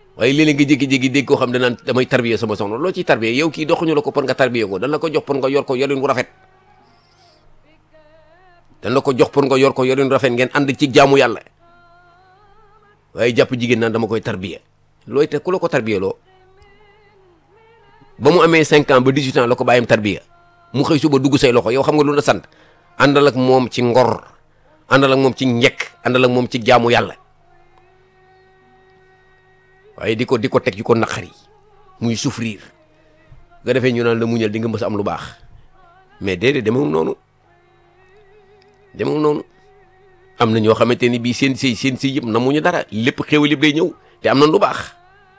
waaye léeg-léeg nga jékki-jékki dégg koo xam danaan damay tarbiya sama soxna loo ciy tarbiya yow kii doxuñu la ko pour nga tarbiya ko dan la ko jox pour nga yor ko yorin wu rafet dan la ko jox pour nga yor ko yorin wu rafet ngeen ànd ci jaamu yàlla waaye jàpp jigéen naan dama koy tarbiya looy te ku la ko tarbiya loo ba mu amee 5 ans ba 18 ans la ko bàyyam tarbiya mu xëy suba dugg say loxo yow xam nga lu la sant àndal ak moom ci ngor àndal ak moom ci njekk àndal ak moom ci jaamu yàlla waaye di ko di ko teg ci ko naqari muy souffrir nga defee ñu naan la muñal di nga mës a am lu baax mais déedéet demewul noonu demewul noonu am na ñoo xamante ni bii seen sëy seen sëy yëpp na muñu dara lépp xéwal yëpp day ñëw te am nañ lu baax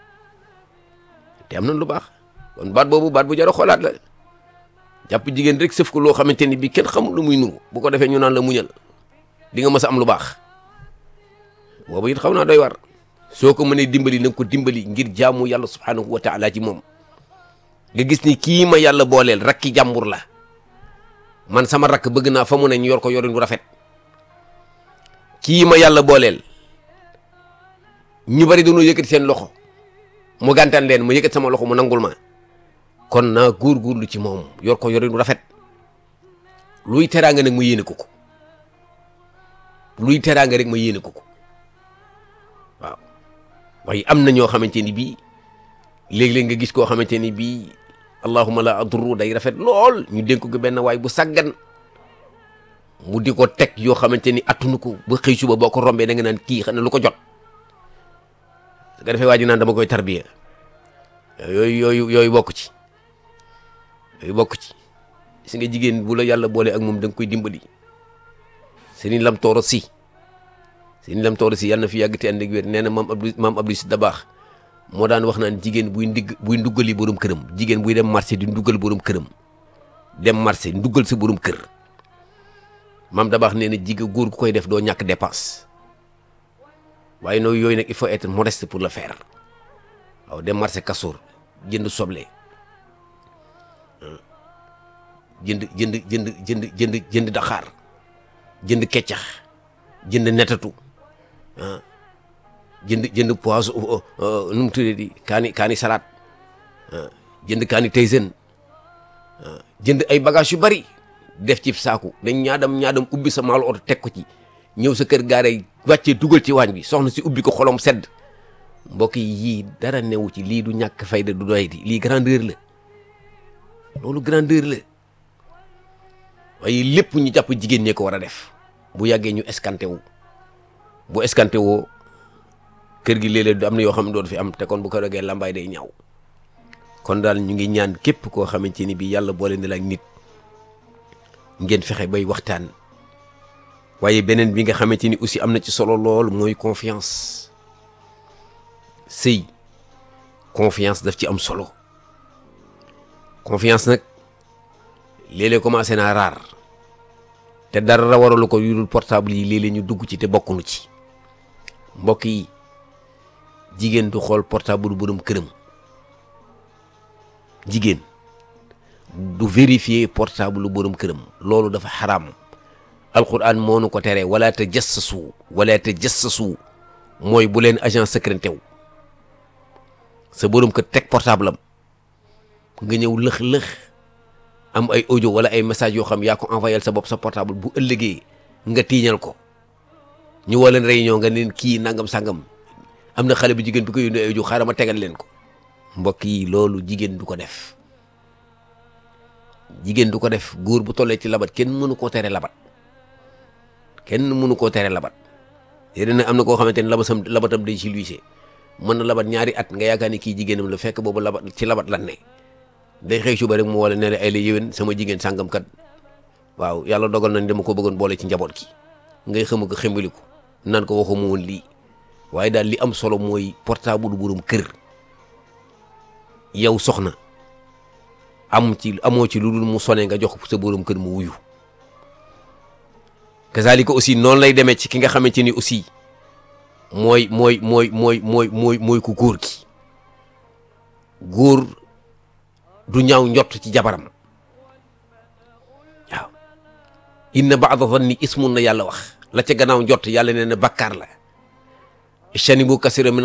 te am nañ lu baax kon baat boobu baat bu jar a xoolaat la jàpp jigéen rek sëf ko loo xamante ni bii kenn xamul lu muy nuru bu ko defee ñu naan la muñal di nga mës a am lu baax boobu it xaw naa doy war soo ko mënee dimbali na nga ko dimbali ngir jaamu yàlla subhanahu wa taala ci moom nga gis ni kii ma yàlla booleel rakki jàmbur la man sama rakk bëgg naa fa mu ne ñu yor ko yorin bu rafet kii ma yàlla booleel ñu bari dañoo yëkkati seen loxo mu gàntaan leen mu yëkkati sama loxo mu nangul ma kon naa góorgóorlu ci moom yor ko yorin bu rafet luy teraanga nag ma yéene ko ko luy teraanga rek ma yéene ko ko waaw waaye am na ñoo xamante ni bii léeg-léeg nga gis koo xamante ni bii allahuma la adru day rafet lool ñu dénk ko benn waay bu saggan mu di ko teg yoo xamante ni attunu ko ba xëy suba boo ko rombee da nga naan kii xam ne lu ko jot su ko defee waa ji naan dama koy tarbiya yooyu yooyu yooyu bokk ci yooyu bokk ci si nga jigéen bu la yàlla boole ak moom da nga koy dimbali Serigne Lam Tooro si Serigne Lam Tooro si yàlla na fi yàgg te ànd ak wér nee na maam Abdou maam Abdou si da baax moo daan wax naan jigéen buy ndigg buy nduggali borom këram jigéen buy dem marché di nduggal borom këram dem marché nduggal sa borom kër maam da baax nee na jigéen góor gu koy def doo ñàkk dépense waaye nooyu yooyu nag il faut être modeste pour le faire waaw dem marché kasoor jënd soble jënd jënd jënd jënd jënd jënd daxaar jënd keccax jënd netatu ah jënd jënd poisson nu mu tuddee di kaani kaani salade jënd kaani taysen jënd ay bagages yu bari def ci saaku dañ ñaadam ñaadam ubbi sa maalu oto teg ko ci ñëw sa kër gaare wàccee dugal ci waañ bi soxna si ubbi ko xolom sedd mbokk yi yii dara newu ci lii du ñàkk fayda du doy di lii grandeur la loolu grandeur la waaye lépp ñu jàpp jigéen ñee ko war a def bu yàggee ñu escanté wu bu escanté woo kër gi léeg-léeg am na yoo xam ne doon fi am te kon bu ko dogee lambaay day ñaaw kon daal ñu ngi ñaan képp koo xamante ni bii yàlla boole na la ak nit ngeen fexe bay waxtaan waaye beneen bi nga xamante ni aussi am na ci solo lool mooy confiance sëy confiance daf ci am solo confiance nag léeg-léeg commencé naa raar te dara waralu ko yu dul portable yi léeg-léeg ñu dugg ci te bokkunu ci mbokk yi jigéen du xool portable borom këram jigéen du vérifier portable borom këram loolu dafa xaraam alquran moo nu ko tere wala te jassasu wala te jassasu mooy bu leen agent secret tew sa borom kër teg portable am nga ñëw lëx-lëx am ay audio wala ay message yoo xam yaa ko envoyé sa bopp sa portable bu ëllëgee nga tiiñal ko ñu woo leen réunion nga leen kii nangam sangam am na xale bu jigéen bi ko yónnee ay audio xaaral ma tegal leen ko mbokk yi loolu jigéen du ko def jigéen du ko def góor bu tollee ci labat kenn mënu koo tere labat kenn mënu koo tere labat yéen nag am na koo xamante ne labasam labatam day ci luisé mën na labat ñaari at nga yaakaar ni kii jigéenam la fekk boobu labat ci labat lan ne day xëy suba rek mu wala ne la ay la yéwén sama jigéen sàngam kat waaw yàlla dogal nañ dama ko bëggoon boole ci njaboot gi ngay xam ko xembaliku naan ko waxuma woon lii waaye daal li am solo mooy portable borom kër yow soxna am ci amoo ci lu dul mu sone nga jox sa borom kër mu wuyu kazalika aussi noonu lay demee ci ki nga xamante ni aussi mooy mooy mooy mooy mooy mooy mooy ku góor gi góor du ñaaw njott ci jabaram waaw inna baada zanni ismun na yàlla wax la ca gannaaw njott yàlla nee na bakkaar la chani bu kasira min